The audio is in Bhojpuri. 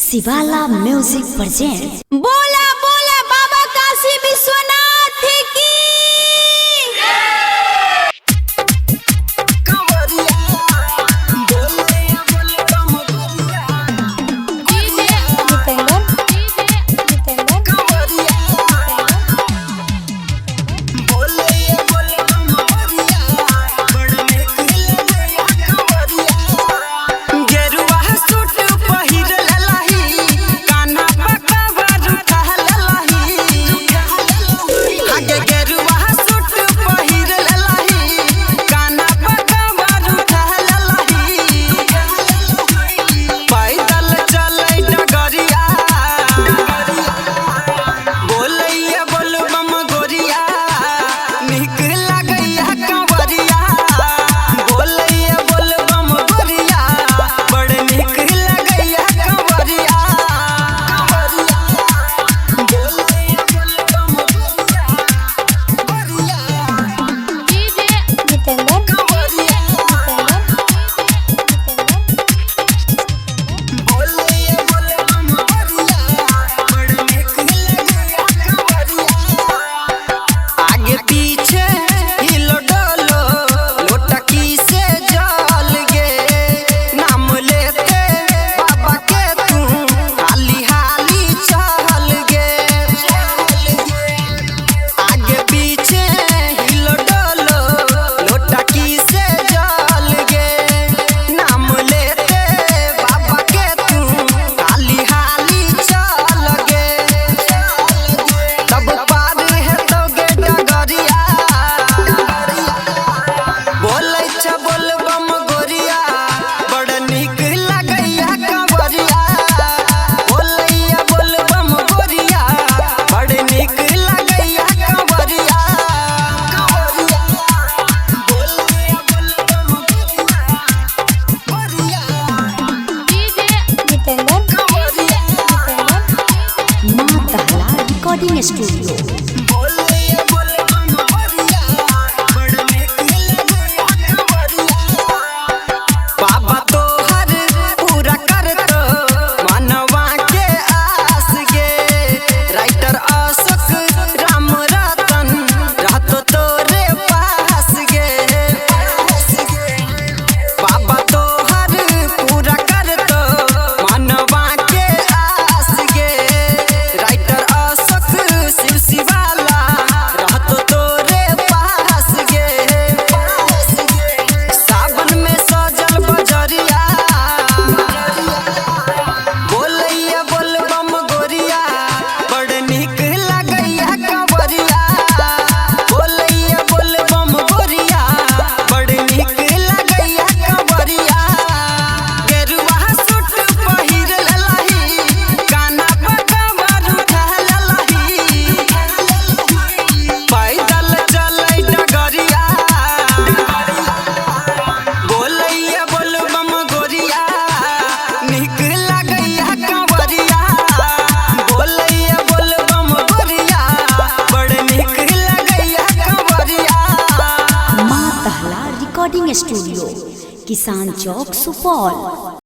शिवाला म्यूजिक प्रेजेंट बोला बोला बाबा काशी विश्वनाथ की जितेंद्र जितेंद्र गेरुआ सूट पहिर ललही कान्हा पका बारू कहल ललही आगे गेरुआ सूट पहिर ललही कान्हा पका बारू कहल ललही पैदल चलै डगरिया बोलैया बोलबम गोरिया नीक लागैया कंवरिया बोलैया बोलबम गोरिया बड़ नीक लागैया कंवरिया बोलैया बोलबम गोरिया जितेंद्र कंवरिया बोलैया बोलबम गोरिया बड़ नीक लागैया कंवरिया आगे पीछे हिलो डोलो लोटकी से जल गे नाम लेते बाबा के तू हाली हाली चल गे आगे पीछे हिलो डोलो लोटकी से जल गे नाम लेते बाबा के तू हाली हाली चल गे तब पार है तो गे डगरिया बोलै छ बोलबम गोरिया बड़ नीक लागैया कंवरिया बोलैया बोलबम गोरिया बड़ नीक लागैया कंवरिया कंवरिया बोलैया बोलबम गोरिया जितेंद्र कंवरिया माँ दहला रिकॉर्डिंग स्टूडियो बोलैया बोलबम गोरिया बड़ नीक लागैया कंवरिया बाबा तोहर पूरा कर दो मनवा के आस गे राइटर अशोक राम रतन रहतो तोरे पास गे बाबा तोहर पूरा कर दो मनवा के आस गे राइटर अशोक शिव शिवाला रहतो तोरे पास गे सावन में सजल बजरिया बोलैया बोलबम गोरिया बड़ नीक लागैया कंवरिया बोलैया बोलबम गोरिया बड़ नीक लागैया कंवरिया गेरुआ सूट पहिर ललही कान्हा पका बारू धल ललही पैदल चलै डगरिया बोलैया बोलबम गोरिया नीक लागैया कंवरिया बोलैया बोलबम गोरिया बड़ नीक लागैया कंवरिया माँ दहला रिकॉर्डिंग स्टूडियो किसान चौक सुपौल